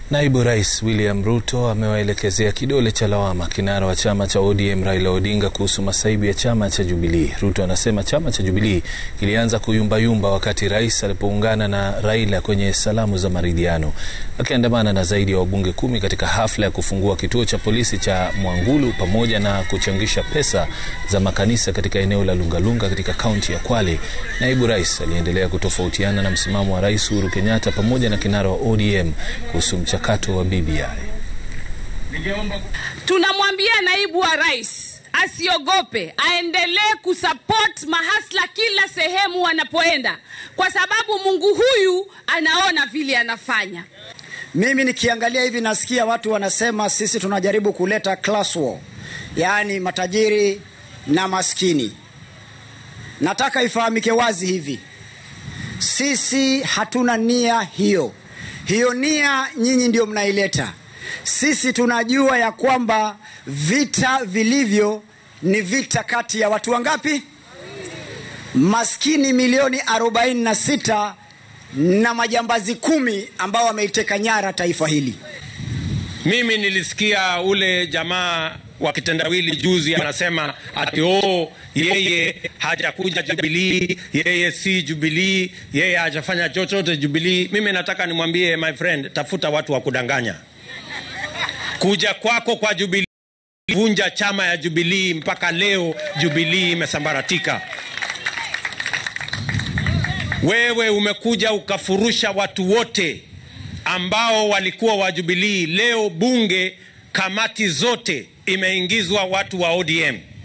Naibu Rais William Ruto amewaelekezea kidole cha lawama kinara wa chama cha ODM Raila Odinga kuhusu masaibu ya chama cha Jubilee. Ruto anasema chama cha Jubilee kilianza kuyumbayumba wakati rais alipoungana na Raila kwenye salamu za maridhiano, akiandamana na zaidi ya wabunge kumi katika hafla ya kufungua kituo cha polisi cha Mwangulu pamoja na kuchangisha pesa za makanisa katika eneo la Lungalunga katika kaunti ya Kwale. Naibu rais aliendelea kutofautiana na msimamo wa Rais Uhuru Kenyatta pamoja na kinara wa ODM kuhusu mchakato wa BBI. Tunamwambia naibu wa rais asiogope, aendelee kusupport mahasla kila sehemu wanapoenda, kwa sababu Mungu huyu anaona vile anafanya. Mimi nikiangalia hivi nasikia watu wanasema sisi tunajaribu kuleta class war, yaani matajiri na maskini. Nataka ifahamike wazi hivi, sisi hatuna nia hiyo. Hiyo nia nyinyi ndio mnaileta. Sisi tunajua ya kwamba vita vilivyo ni vita kati ya watu wangapi? Maskini milioni 46 na majambazi kumi ambao wameiteka nyara taifa hili. Mimi nilisikia ule jamaa wa kitendawili juzi anasema ati oh, yeye hajakuja Jubilee, yeye si Jubilee, yeye hajafanya chochote Jubilee. Mimi nataka nimwambie my friend, tafuta watu wa kudanganya. Kuja kwako kwa Jubilee vunja chama ya Jubilee, mpaka leo Jubilee imesambaratika. Wewe umekuja ukafurusha watu wote ambao walikuwa wa Jubilee. Leo bunge kamati zote imeingizwa watu wa ODM.